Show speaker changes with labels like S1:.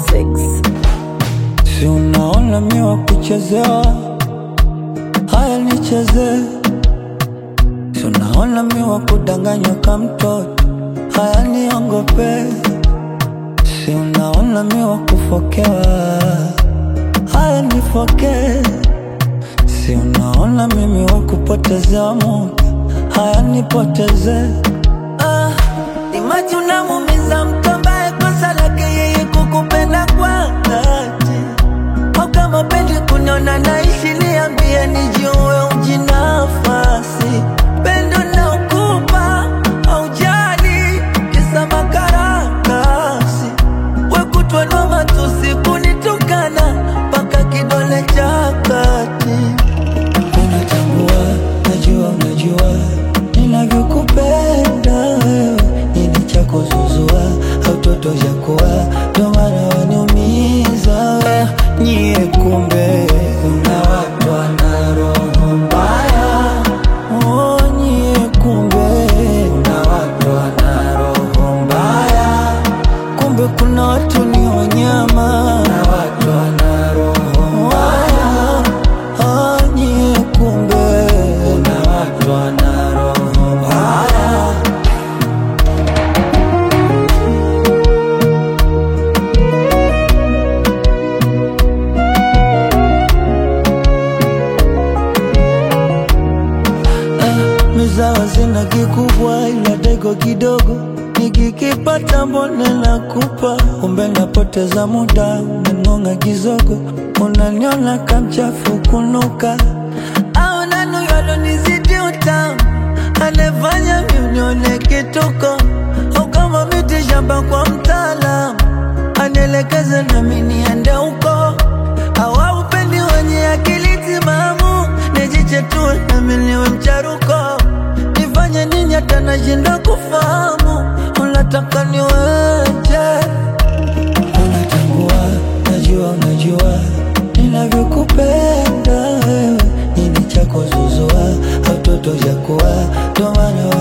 S1: Six.
S2: Si unaona mi wa kuchezewa, haya nicheze. Si unaona mi wa kudanganywa ka mtoto, haya niongope. Si unaona mi wa kufokewa, haya nifoke. Si unaona mimi wa kupotezewa muda, haya nipoteze. Ah, imaji unamuumiza mtu ambaye kosa lake yeye kukupenda kwa dhati au kama pendi kuniona naishi, niambie nijue ujinafasi. Pendo na ukupa au jali kisa makaratasi, wekutwa na matusi kunitukana mpaka kidole cha kati. Unatambua, najua, unajua ninavyokupenda wewe, nini cha kuzuzua au toto cha kuwa, ndo maana waniumiza we. Nyie kumbe kuna watu wana roho mbaya, oh, nyie kumbe kuna watu wana roho mbaya, kumbe kuna watu ni wanyama na watu wana roho mbaya, ah, nyie kumbe kuna watu wana roho mbaya. mizawa zina kikubwa ila dego kidogo nikikipata mbone nakupa kumbe napoteza muda unangonga kizogo unaniona kamchafu kunuka au nanuyalonizidi utamu anefanya miunione kituko au kama miti shamba kwa mtaalamu anielekeze nami niende huko au aupendi wenye akili timamu nijichetue nami niwe mcharuko nifanye nini hata nashinda kufahamu unataka niweje unatambua najua unajua ninavyokupenda wewe nini cha kuzuzua au toto cha kuwa ndo maana